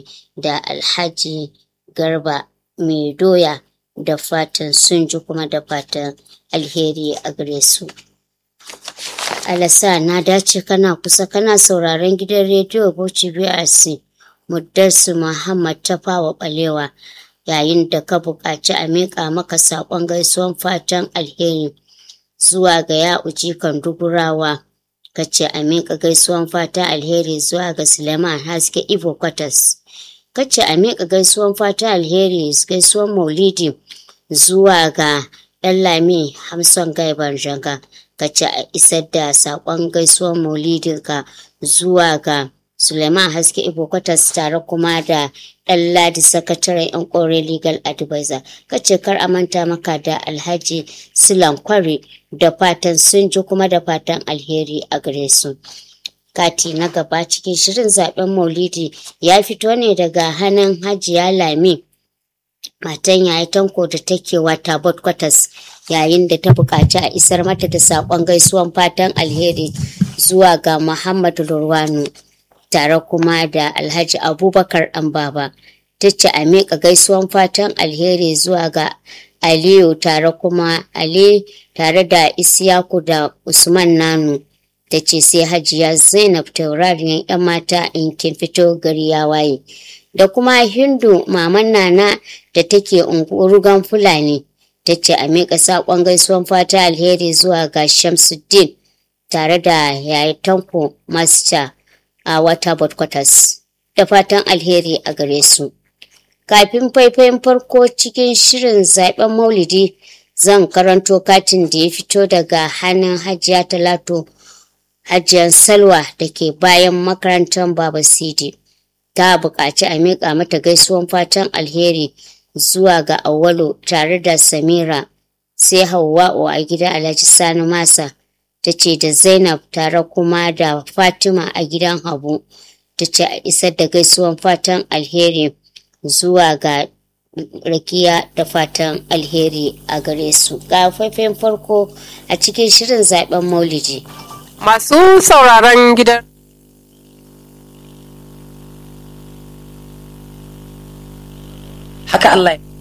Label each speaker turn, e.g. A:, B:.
A: da alhaji garba mai doya da fatan sun ji kuma da fatan alheri a gare su alasa na dace kana kusa kana sauraron gidan rediyo bauchi brc muddarsu muhammad tafawa balewa yayin da ka buƙaci a miƙa maka saƙon gaisuwan fatan alheri zuwa ga ya'uji kan dugurawa ka ce a miƙa gaisuwan fatan alheri zuwa ga suleiman haske ivo kwatas ka ce a miƙa gaisuwan fatan alheri gaisuwan maulidi zuwa ga ɗan lami hamson gaiban janga ka ce a isar da saƙon gaisuwan maulidinka zuwa ga Suleiman Haske Ibo Kwatas tare kuma da ɗan ladi sakataren 'yan kore legal advisor kace kar a manta maka da alhaji Silan Kwari da fatan sun ji kuma da fatan alheri a gare su. Kati na gaba cikin shirin zaben Maulidi ya fito ne daga hannun Hajiya Lami matan yayi tanko da take wata bot kwatas yayin da ta buƙaci a isar mata da saƙon gaisuwan fatan alheri zuwa ga Muhammadu Lurwanu. tare kuma da Alhaji Abubakar Ɗanbaba ta ce a miƙa gaisuwan fatan alheri zuwa ga Aliyu tare kuma Ali tare da Isiyaku da Usman Nanu ta ce sai Hajiya Zainab taurariyar 'yan mata in kin fito gari ya waye. Da kuma Hindu maman Nana da take ungurugan Fulani ta ce a miƙa saƙon gaisuwan fata alheri zuwa ga Shamsuddin tare da yayi Tanko Master. a wata quarters da fatan alheri a gare su. Kafin faifayin farko cikin shirin zaben maulidi zan karanto katin da ya fito daga hannun hajiya talato hajiyar salwa da ke bayan makarantar baba sidi ta buƙaci a miƙa mata gaisuwan fatan alheri zuwa ga awwalu tare da samira sai hauwa'u a gidan alhaji sani masa ta ce da Zainab tare kuma da Fatima a gidan Habu ta ce a isar da gaisuwan fatan alheri zuwa ga rakiya da fatan alheri a gare su. Ga faifin farko a cikin shirin zaben maulidi.
B: Masu sauraron gidan haka Allah